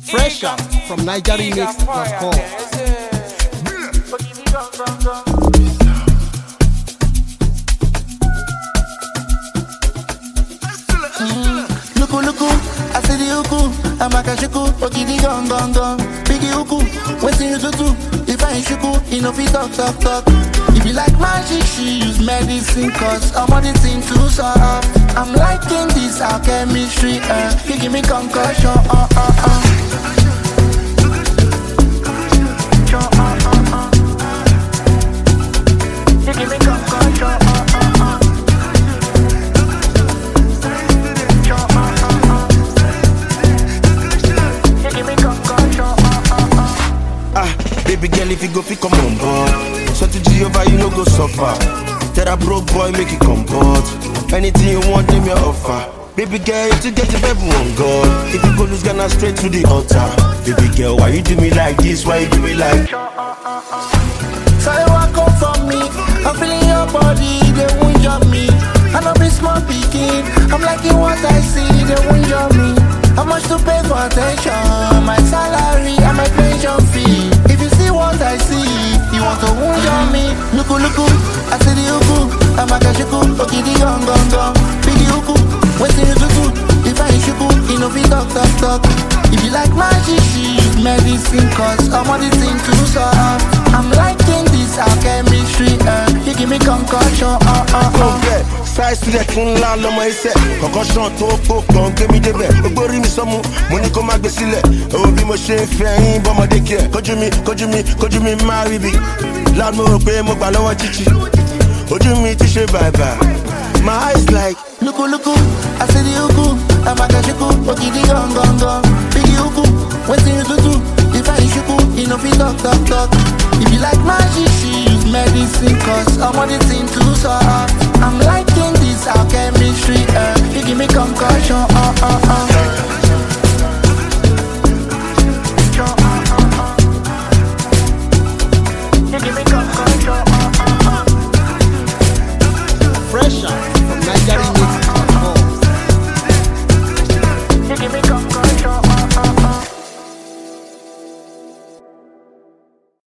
Fresh out from NigerRemix.com. Luku luku, I see the uku, I'm a kashuku, okidi gong gong gong. Biggie uku, waiting you to do. If I ain't shuku, you know fit talk talk talk. If you like magic, she use medicine, cause I'm on the thing too soft. I'm liking this our chemistry, uh. You give me concussion, uh uh uh. Sure, uh, uh, uh. You give me concussion, uh uh uh. Sure, uh, uh, uh. You give me concussion, uh uh uh. Ah, baby girl, if you go fit come on board. So to Jehovah, you no go suffer. Tell that broke boy, make it comport. Anything you want, name your offer. Baby girl, if you get the baby on God. If you go lose Ghana straight to the altar. Baby girl, why you do me like this? Why you do me like? So you walk up for me, I'm feeling your body, they won't jump me. I know be small picking, I'm liking what I see, they won't jump me. How much to pay for attention? My salary and my pension fee. If you see what I see, you want to wound on me. Luku luku, I see the uku, I'm a kashuku, okidi gong gong gong. Biggie uku, waiting you to do. If I ain't shuku, you know fit talk talk talk. If you like magic, she use medicine, cause I'm on the thing too soft. I'm liking this our chemistry, uh. You give me concussion, uh uh Kò uh. bẹ́ẹ̀ sáì sílẹ̀ tún ńlá lọ́mọ iṣẹ́ kọ̀kọ́ ṣan tó kó kàn gbé mi débẹ̀ gbogbo rí mi sọ́mu mo ní kó má gbé sílẹ̀ owó bí mo ṣe ń fẹ́ yín bọ́mọdé kí ẹ̀ kójú mi kójú mi kójú mi má rí bi láti mo rò pé mo gbà lọ́wọ́ jíjí ojú mi ti ṣe bàbà my eyes like Luku luku, I see the uku, I'm a kashuku, okidi gong gong gong. Biggie uku, waiting you to do. If I ain't shuku, you know fit talk talk talk. If you like magic, she use medicine, cause I'm on the thing too soft. I'm liking this our chemistry, uh. You give me concussion, uh uh uh.